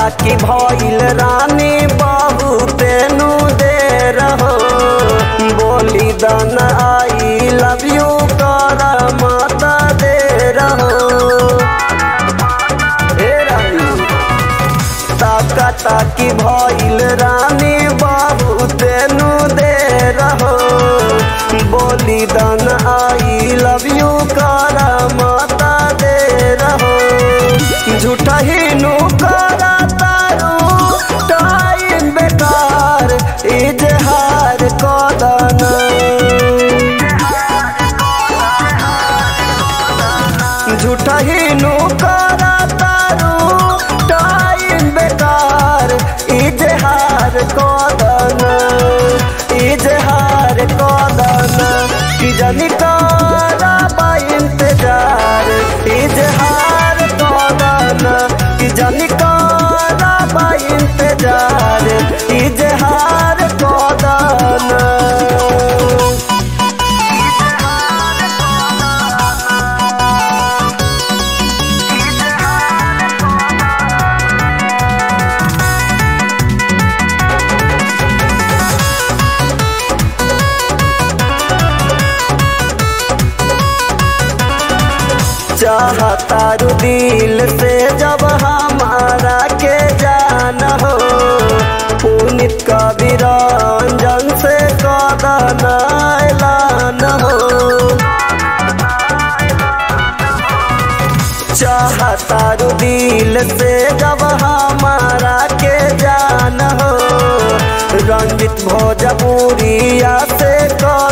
कि भइल रानी बहुते नु देर हो बोली दन आई लव यू कर माता देर हो हे रानी ताका ताकी भइल रानी बहुते नु देर हो बोली दन आई लव यू कर माता देर हो झूठा ही नु करा तारू टाइम बेकार इजहार कदन झूठा ही नु करा तारू टाइम बेकार इजहार कदन इजहार कदन कि जनी करा बा इंतजार इजहार कदन कि जनी करा बा इंतजार इजहार कदन चाहतारू दिल से जब हमारा के जान हो पुनित कबीरंजन से कदन ऐलान हो चाहतारू दिल से जब हमारा के जान हो रंजित भोजपुरिया से कदन